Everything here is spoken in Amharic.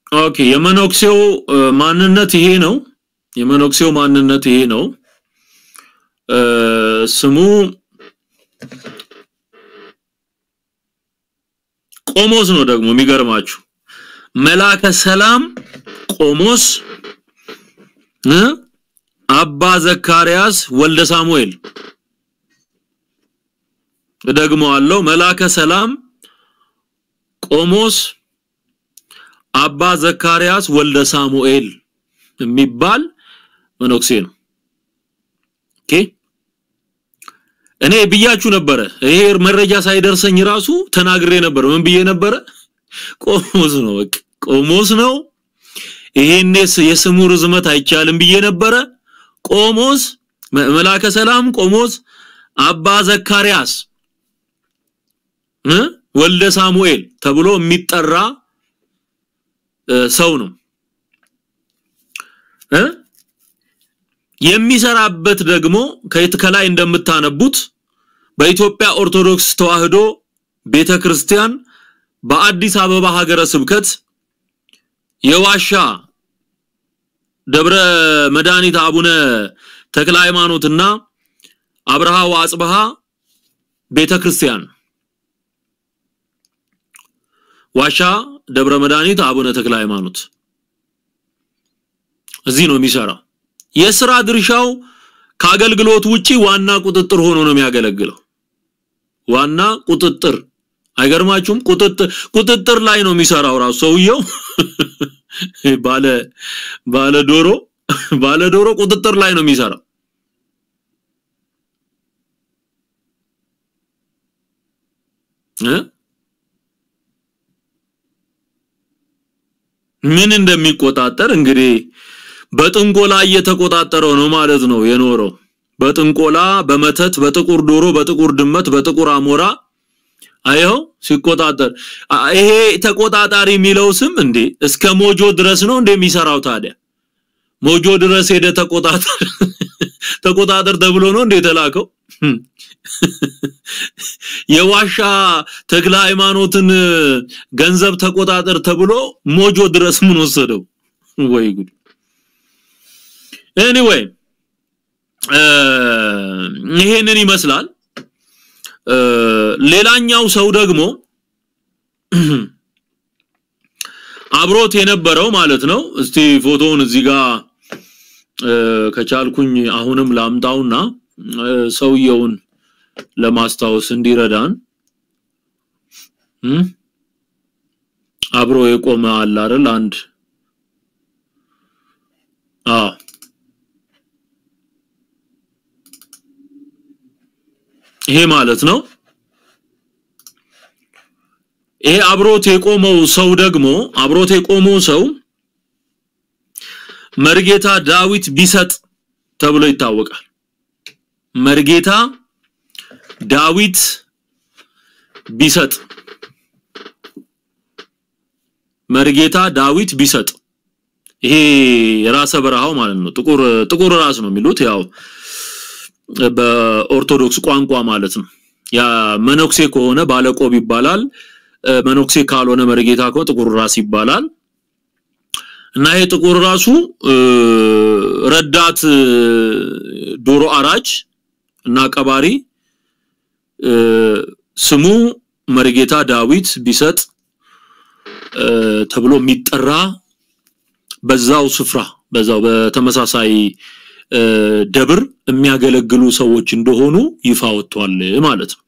ኦኬ የመነኩሴው እ፣ ማንነት ይሄ ነው። የመነኩሴው ማንነት ይሄ ነው። እ፣ ስሙ ቆሞስ ነው። ደግሞ የሚገርማችሁ መላከ ሰላም ቆሞስ እ አባ ዘካርያስ ወልደ ሳሙኤል እደግመዋለሁ። መላከ ሰላም ቆሞስ አባ ዘካርያስ ወልደ ሳሙኤል የሚባል መነኩሴ ነው። ኦኬ እኔ ብያችሁ ነበረ። ይሄ መረጃ ሳይደርሰኝ ራሱ ተናግሬ ነበር። ምን ብዬ ነበረ? ቆሞስ ነው፣ በቃ ቆሞስ ነው። ይሄኔስ የስሙ ርዝመት አይቻልም ብዬ ነበረ። ቆሞስ መ- መላከ ሰላም ቆሞስ አባ ዘካርያስ እ ወልደ ሳሙኤል ተብሎ የሚጠራ እ፣ ሰው ነው እ የሚሰራበት ደግሞ ከየት ከላይ እንደምታነቡት በኢትዮጵያ ኦርቶዶክስ ተዋሕዶ ቤተክርስቲያን በአዲስ አበባ ሀገረ ስብከት የዋሻ ደብረ መድኃኒት አቡነ ተክለ ሃይማኖትና አብርሃ ወአጽብሃ ቤተክርስቲያን ዋሻ ደብረ መድኃኒት አቡነ ተክለ ሃይማኖት እዚህ ነው የሚሰራው። የስራ ድርሻው ከአገልግሎት ውጪ ዋና ቁጥጥር ሆኖ ነው የሚያገለግለው። ዋና ቁጥጥር አይገርማችሁም? ቁጥጥር ቁጥጥር ላይ ነው የሚሰራው ራሱ ሰውየው ባለ ባለ ዶሮ ባለ ዶሮ ቁጥጥር ላይ ነው የሚሰራው። እ ምን እንደሚቆጣጠር እንግዲህ በጥንቆላ እየተቆጣጠረው ነው ማለት ነው የኖረው። በጥንቆላ በመተት በጥቁር ዶሮ በጥቁር ድመት በጥቁር አሞራ አይኸው ሲቆጣጠር አ- ይሄ ተቆጣጣሪ የሚለው ስም እንዴ እስከ ሞጆ ድረስ ነው እንደሚሰራው ታዲያ ሞጆ ድረስ ሄደ ተቆጣጠር ተቆጣጠር ተብሎ ነው እንደ የተላከው የዋሻ ተክለ ሃይማኖትን ገንዘብ ተቆጣጠር ተብሎ ሞጆ ድረስ ምን ወሰደው ወይ ጉድ ኤኒዌይ ይሄንን ይመስላል እ፣ ሌላኛው ሰው ደግሞ አብሮት የነበረው ማለት ነው እስቲ ፎቶውን እዚህ ጋር እ፣ ከቻልኩኝ አሁንም ላምጣውና እ፣ ሰውየውን ለማስታወስ እንዲረዳን እ፣ አብሮ የቆመ አለ አይደል አንድ አዎ ይሄ ማለት ነው ይሄ አብሮት የቆመው ሰው ደግሞ አብሮት የቆመው ሰው መርጌታ ዳዊት ቢሰጥ ተብሎ ይታወቃል። መርጌታ ዳዊት ቢሰጥ መርጌታ ዳዊት ቢሰጥ ይሄ ራሰ በረሃው ማለት ነው። ጥቁር ጥቁር ራስ ነው የሚሉት ያው በኦርቶዶክስ ቋንቋ ማለት ነው። ያ መነኩሴ ከሆነ ባለቆብ ይባላል። እ፣ መነኩሴ ካልሆነ መርጌታ ከሆነ ጥቁር ራስ ይባላል። እና ይሄ ጥቁር ራሱ እ፣ ረዳት እ፣ ዶሮ አራጅ እና ቀባሪ እ፣ ስሙ መርጌታ ዳዊት ቢሰጥ እ፣ ተብሎ የሚጠራ በዛው ስፍራ በዛው በተመሳሳይ እ፣ ደብር የሚያገለግሉ ሰዎች እንደሆኑ ይፋ ወጥቷል ማለት ነው።